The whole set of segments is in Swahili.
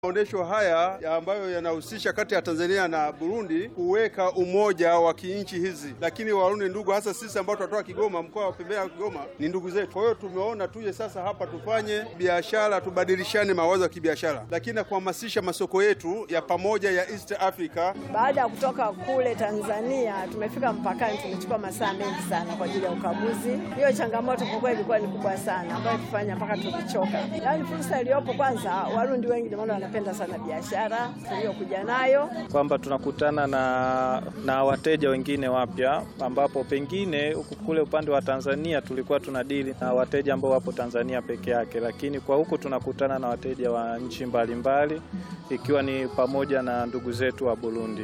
Maonesho haya ya ambayo yanahusisha kati ya Tanzania na Burundi kuweka umoja wa kinchi hizi, lakini Warundi ndugu, hasa sisi ambao tunatoka Kigoma, mkoa wa pembea Kigoma ni ndugu zetu. Kwa hiyo tumeona tuje sasa hapa tufanye biashara, tubadilishane mawazo ya kibiashara, lakini na kuhamasisha masoko yetu ya pamoja ya East Africa. Baada ya kutoka kule Tanzania, tumefika mpakani, tumechukua masaa mengi sana kwa ajili ya ukaguzi. Hiyo changamoto kwa kweli ilikuwa ni kubwa sana, ambayo tufanya mpaka tulichoka. Yaani fursa iliyopo, kwanza Warundi wengi ndio maana wanapenda sana biashara tuliyokuja nayo, kwamba tunakutana na, na wateja wengine wapya, ambapo pengine huku kule upande wa Tanzania tulikuwa tunadili na wateja ambao wapo Tanzania peke yake, lakini kwa huku tunakutana na wateja wa nchi mbalimbali ikiwa ni pamoja na ndugu zetu wa Burundi.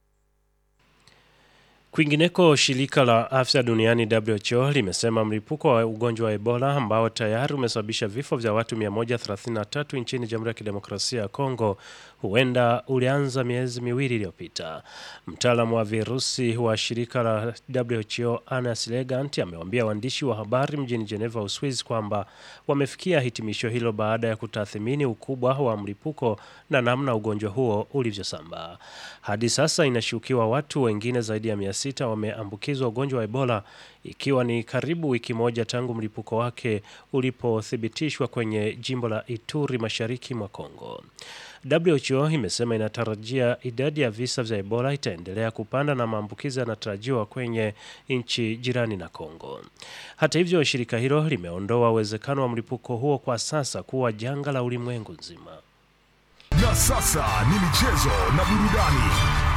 Kwingineko, shirika la afya duniani WHO limesema mlipuko wa ugonjwa wa Ebola ambao tayari umesababisha vifo vya watu 133 nchini Jamhuri ya Kidemokrasia ya Kongo huenda ulianza miezi miwili iliyopita. Mtaalamu wa virusi wa shirika la WHO Anas Legant amewaambia waandishi wa habari mjini Geneva, Uswizi kwamba wamefikia hitimisho hilo baada ya kutathmini ukubwa wa mlipuko na namna ugonjwa huo ulivyosambaa. Hadi sasa inashukiwa watu wengine zaidi ya 600 wameambukizwa ugonjwa wa Ebola ikiwa ni karibu wiki moja tangu mlipuko wake ulipothibitishwa kwenye jimbo la Ituri mashariki mwa Kongo. WHO imesema inatarajia idadi ya visa vya Ebola itaendelea kupanda na maambukizi yanatarajiwa kwenye nchi jirani na Kongo. Hata hivyo, shirika hilo limeondoa uwezekano wa mlipuko huo kwa sasa kuwa janga la ulimwengu nzima. Na sasa ni michezo na burudani.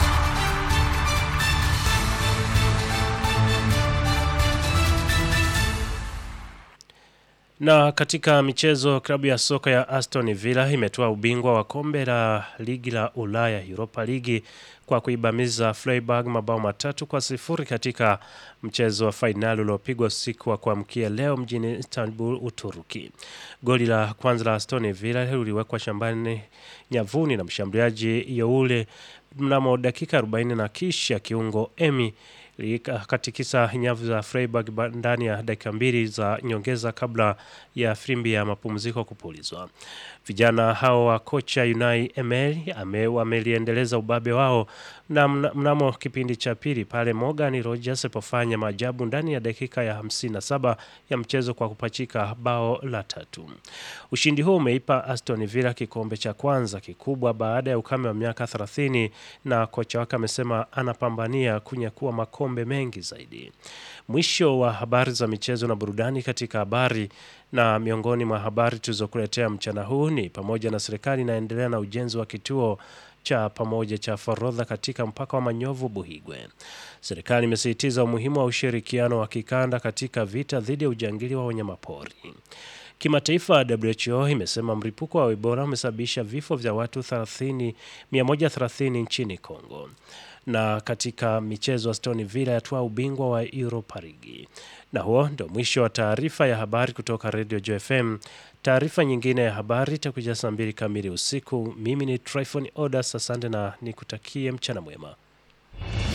Na katika michezo, klabu ya soka ya Aston Villa imetoa ubingwa wa kombe la ligi la Ulaya Europa Ligi kwa kuibamiza Freiburg mabao matatu kwa sifuri katika mchezo wa fainali uliopigwa usiku wa kuamkia leo mjini Istanbul, Uturuki. Goli la kwanza la Aston Villa liliwekwa shambani nyavuni na mshambuliaji Youle mnamo dakika 40 na kisha kiungo Emi katikisa nyavu za Freiburg ndani ya dakika mbili za nyongeza kabla ya frimbi ya mapumziko kupulizwa. Vijana hao wa kocha Unai Emery wameliendeleza ubabe wao na mnamo kipindi cha pili pale Morgan Rogers alipofanya maajabu ndani ya dakika ya 57 ya mchezo kwa kupachika bao la tatu. Ushindi huo umeipa Aston Villa kikombe cha kwanza kikubwa baada ya ukame wa miaka 30 na kocha wake amesema anapambania kunyakua makombe mengi zaidi. Mwisho wa habari za michezo na burudani katika habari na miongoni mwa habari tulizokuletea mchana huu ni pamoja na serikali inaendelea na ujenzi wa kituo cha pamoja cha forodha katika mpaka wa Manyovu Buhigwe. Serikali imesisitiza umuhimu wa ushirikiano wa kikanda katika vita dhidi ya ujangili wa wanyamapori. Kimataifa, WHO imesema mlipuko wa Ebola umesababisha vifo vya watu 30, 130 nchini Kongo. Na katika michezo, Aston Villa yatwaa ubingwa wa Europa League. Na huo ndio mwisho wa taarifa ya habari kutoka Radio Joy FM. Taarifa nyingine ya habari itakuja saa mbili kamili usiku. Mimi ni Tryphon Odas, asante na nikutakie mchana mwema.